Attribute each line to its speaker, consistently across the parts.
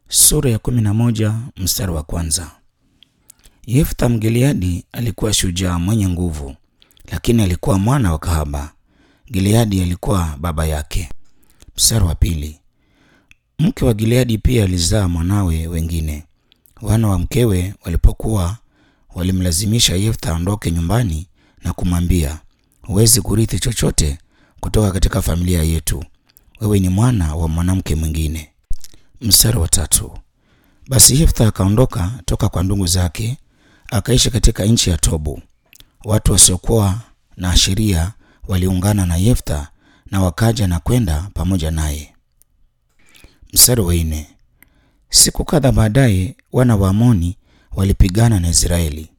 Speaker 1: Sura ya kumi na moja mstari wa kwanza. Yeftha Mgileadi alikuwa shujaa mwenye nguvu, lakini alikuwa mwana wa kahaba. Gileadi alikuwa baba yake. Mstari wa pili. Mke wa Gileadi pia alizaa mwanawe wengine. Wana wa mkewe walipokuwa walimlazimisha Yeftha aondoke nyumbani na kumwambia, huwezi kurithi chochote kutoka katika familia yetu, wewe ni mwana wa mwanamke mwingine. Mstari wa tatu. Basi Yeftha akaondoka toka kwa ndugu zake akaishi katika nchi ya Tobu. Watu wasiokuwa na sheria waliungana na Yeftha na wakaja na kwenda pamoja naye. Mstari wa nne. Siku kadha baadaye wana wa Amoni walipigana na Israeli.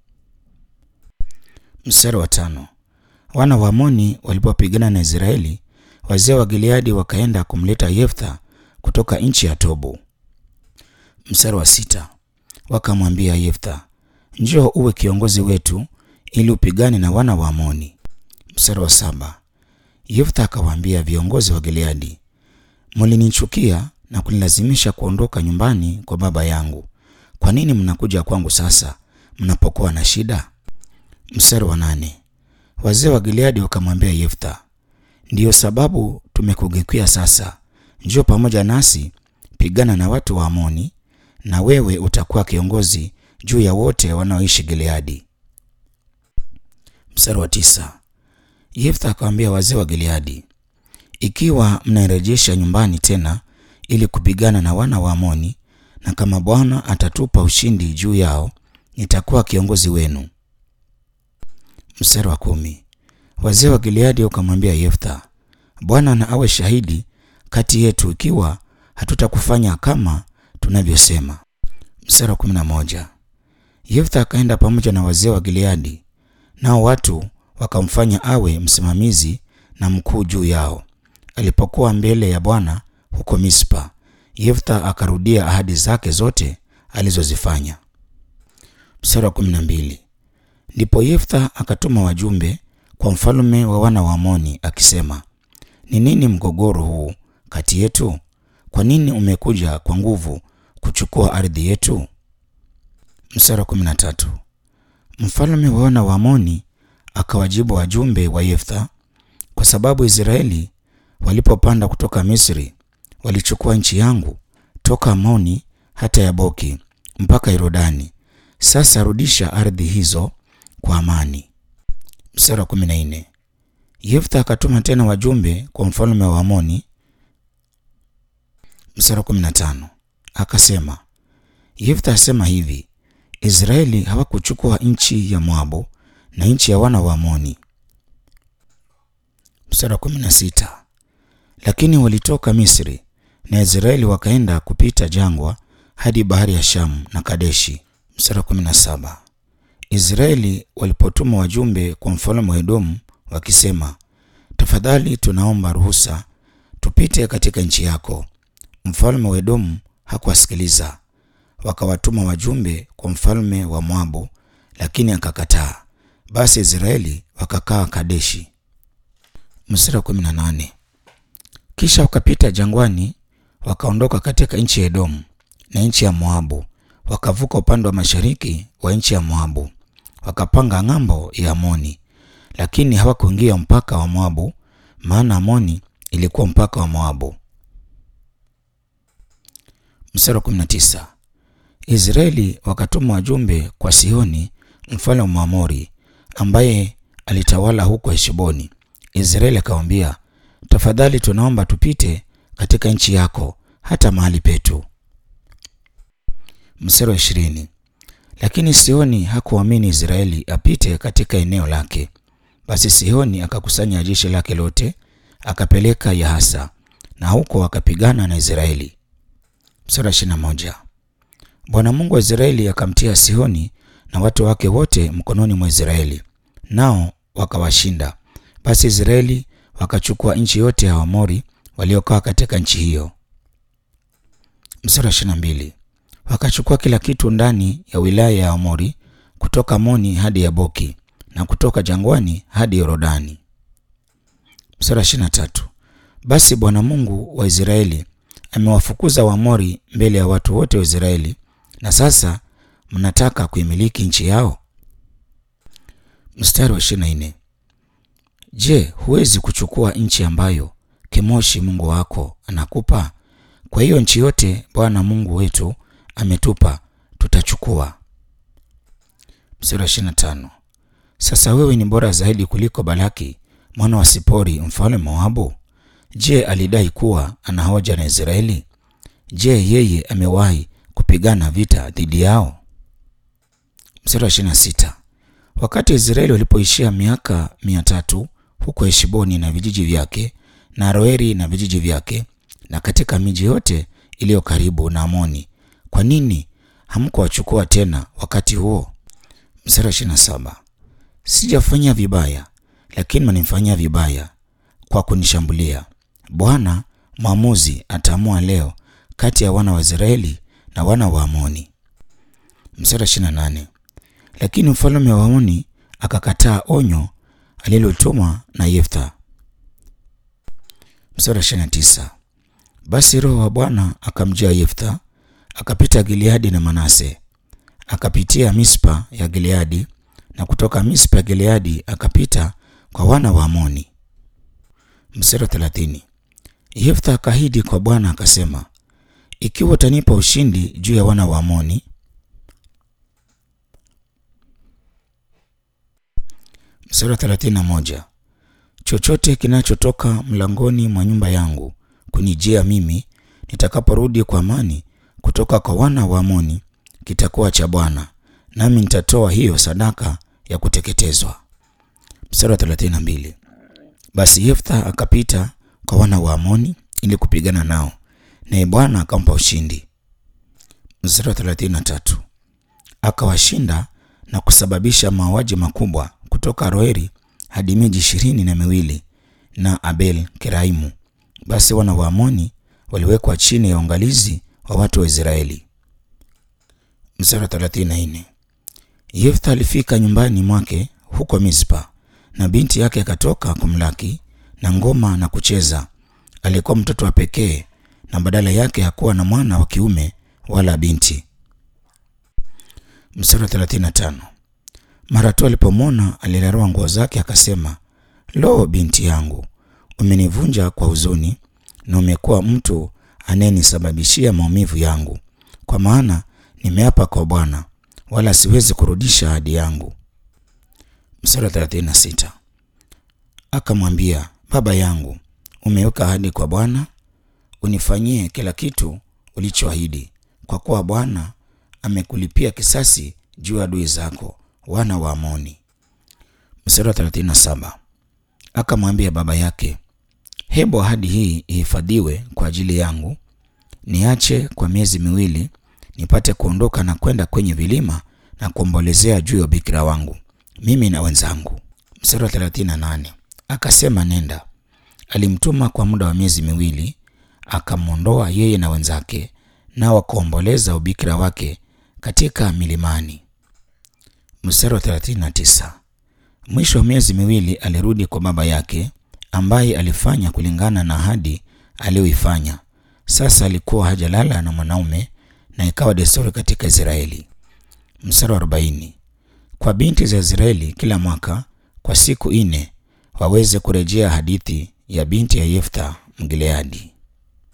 Speaker 1: Mstari wa tano. Wana wa Amoni walipopigana na Israeli, wazee wa Gileadi wakaenda kumleta Yeftha kutoka nchi ya Tobu. Mstari wa sita. Wakamwambia Yeftha, njoo uwe kiongozi wetu ili upigane na wana wa Amoni. Mstari wa saba. Yeftha akawaambia viongozi wa Gileadi, mulinichukia na kunilazimisha kuondoka nyumbani kwa baba yangu. Kwa nini mnakuja kwangu sasa mnapokuwa na shida? Mstari wa nane. Wazee wa Gileadi wakamwambia Yeftha, ndiyo sababu tumekugeukia sasa, njoo pamoja nasi, pigana na watu wa Amoni, na wewe utakuwa kiongozi juu ya wote wanaoishi Gileadi. Mstari wa tisa. Yeftha akawaambia wazee wa Gileadi, ikiwa mnairejesha nyumbani tena ili kupigana na wana wa Amoni, na kama Bwana atatupa ushindi juu yao, nitakuwa kiongozi wenu. Mstari wa kumi. Wazee wa Gileadi wakamwambia Yeftha, Bwana na awe shahidi kati yetu ikiwa hatutakufanya kama tunavyosema. Mstari wa kumi na moja. Yeftha akaenda pamoja na wazee wa Gileadi, nao watu wakamfanya awe msimamizi na mkuu juu yao. Alipokuwa mbele ya Bwana huko Mispa, Yeftha akarudia ahadi zake zote alizozifanya. Mstari wa kumi na mbili. Ndipo Yeftha akatuma wajumbe kwa mfalme wa wana wa Amoni akisema, ni nini mgogoro huu kati yetu? Kwa nini umekuja kwa nguvu kuchukua ardhi yetu? Mstari wa kumi na tatu. Mfalme wa wana wa Amoni akawajibu wajumbe wa Yeftha, kwa sababu Israeli walipopanda kutoka Misri walichukua nchi yangu toka Amoni hata Yaboki mpaka Yordani. Sasa rudisha ardhi hizo kwa amani. Mstari wa kumi na nne. Yeftha akatuma tena wajumbe kwa mfalme wa Amoni. Mstari wa kumi na tano akasema, Yeftha asema hivi, Israeli hawakuchukua nchi ya Moabu na nchi ya wana wa Amoni. Mstari wa kumi na sita lakini walitoka Misri na Israeli wakaenda kupita jangwa hadi bahari ya Shamu na Kadeshi. Mstari wa kumi na saba Israeli walipotuma wajumbe kwa mfalme wa Edomu wakisema, tafadhali tunaomba ruhusa tupite katika nchi yako. Mfalme wa Edomu hakuwasikiliza. Wakawatuma wajumbe kwa mfalme wa Moabu, lakini akakataa. Basi Israeli wakakaa Kadeshi. Mstari wa kumi na nane kisha wakapita jangwani, wakaondoka katika nchi ya Edomu na nchi ya Moabu, wakavuka upande wa mashariki wa nchi ya Moabu, wakapanga ng'ambo ya Amoni, lakini hawakuingia mpaka wa Moabu, maana Amoni ilikuwa mpaka wa Moabu. Mstari wa 19 Israeli wakatuma wajumbe kwa Sihoni mfalme wa Mwamori, ambaye alitawala huko Heshboni. Israeli akamwambia, tafadhali tunaomba tupite katika nchi yako hata mahali petu. Mstari wa ishirini. Lakini Sihoni hakuamini Israeli apite katika eneo lake. Basi Sihoni akakusanya jeshi lake lote akapeleka Yahasa, na huko akapigana na Israeli. Mstari wa ishirini na moja. Bwana Mungu wa Israeli akamtia Sihoni na watu wake wote mkononi mwa Israeli, nao wakawashinda. Basi Israeli wakachukua nchi yote ya Waamori waliokaa katika nchi hiyo. Mstari wa ishirini na mbili. Wakachukua kila kitu ndani ya wilaya ya Amori kutoka Amoni hadi Yaboki na kutoka jangwani hadi Yorodani. Mstari wa ishirini na tatu. Basi Bwana Mungu wa Israeli amewafukuza Waamori mbele ya watu wote wa Israeli, na sasa mnataka kuimiliki nchi yao? Mstari wa 24. Je, huwezi kuchukua nchi ambayo Kemoshi Mungu wako anakupa? Kwa hiyo nchi yote Bwana Mungu wetu ametupa tutachukua. Mstari wa 25. Sasa wewe ni bora zaidi kuliko Balaki mwana wa Sipori mfalme Moabu. Je, alidai kuwa ana hoja na Israeli? Je, yeye amewahi kupigana vita dhidi yao? Mstari wa 26. Wakati Israeli walipoishia miaka mia tatu huko Heshboni na vijiji vyake na Roeri na vijiji vyake na katika miji yote iliyo karibu na Amoni, kwa nini hamkuwachukua tena wakati huo? Mstari wa 27. Sijafanya vibaya, lakini mnanifanyia vibaya kwa kunishambulia. Bwana mwamuzi ataamua leo kati ya wana wa Israeli na wana wa Amoni. Mstari wa 28. Lakini mfalme wa Amoni akakataa onyo alilotumwa na Yeftha. Mstari wa 29. Basi roho wa Bwana akamjia Yeftha, akapita Gileadi na Manase, akapitia Mispa ya Gileadi, na kutoka Mispa ya Gileadi akapita kwa wana wa Amoni. Mstari wa 30. Yeftha akahidi kwa Bwana akasema, ikiwa utanipa ushindi juu ya wana wa Amoni Mstari wa 31. Chochote kinachotoka mlangoni mwa nyumba yangu kunijia mimi nitakaporudi kwa amani kutoka kwa wana wa Amoni kitakuwa cha Bwana, nami nitatoa hiyo sadaka ya kuteketezwa. Mstari wa 32. Basi Yeftha akapita kwa wana wa Amoni ili kupigana nao, naye Bwana akampa ushindi. Mstari wa 33. Akawashinda na kusababisha mauaji makubwa kutoka Roeri hadi miji ishirini na miwili na Abel Keraimu. Basi wana wa Amoni waliwekwa chini ya uangalizi wa watu wa Israeli. Mstari wa 34. Yeftha alifika nyumbani mwake huko Mispa, na binti yake akatoka kumlaki na ngoma na kucheza. Alikuwa mtoto wa pekee, na badala yake hakuwa na mwana wa kiume wala binti. Mstari wa 35. Mara tu alipomwona alirarua nguo zake, akasema, lo, binti yangu, umenivunja kwa huzuni, na umekuwa mtu anayenisababishia maumivu yangu, kwa maana nimeapa kwa Bwana, wala siwezi kurudisha ahadi yangu. Mstari wa 36. Akamwambia, baba yangu, umeweka ahadi kwa Bwana, unifanyie kila kitu ulichoahidi, kwa kuwa Bwana amekulipia kisasi juu ya adui zako wana wa Amoni. Mstari wa 37. Akamwambia baba yake, hebu ahadi hii ihifadhiwe kwa ajili yangu, niache kwa miezi miwili nipate kuondoka na kwenda kwenye vilima na kuombolezea juu ya ubikira wangu mimi na wenzangu. Mstari wa 38. Akasema, nenda. Alimtuma kwa muda wa miezi miwili, akamwondoa yeye na wenzake, nao wakaomboleza ubikira wake katika milimani. Mstari wa 39. Mwisho wa miezi miwili alirudi kwa baba yake, ambaye alifanya kulingana na ahadi aliyoifanya. Sasa alikuwa hajalala na mwanaume, na ikawa desturi katika Israeli. Mstari wa 40. Kwa binti za Israeli kila mwaka kwa siku nne waweze kurejea hadithi ya binti ya Yeftha Mgileadi.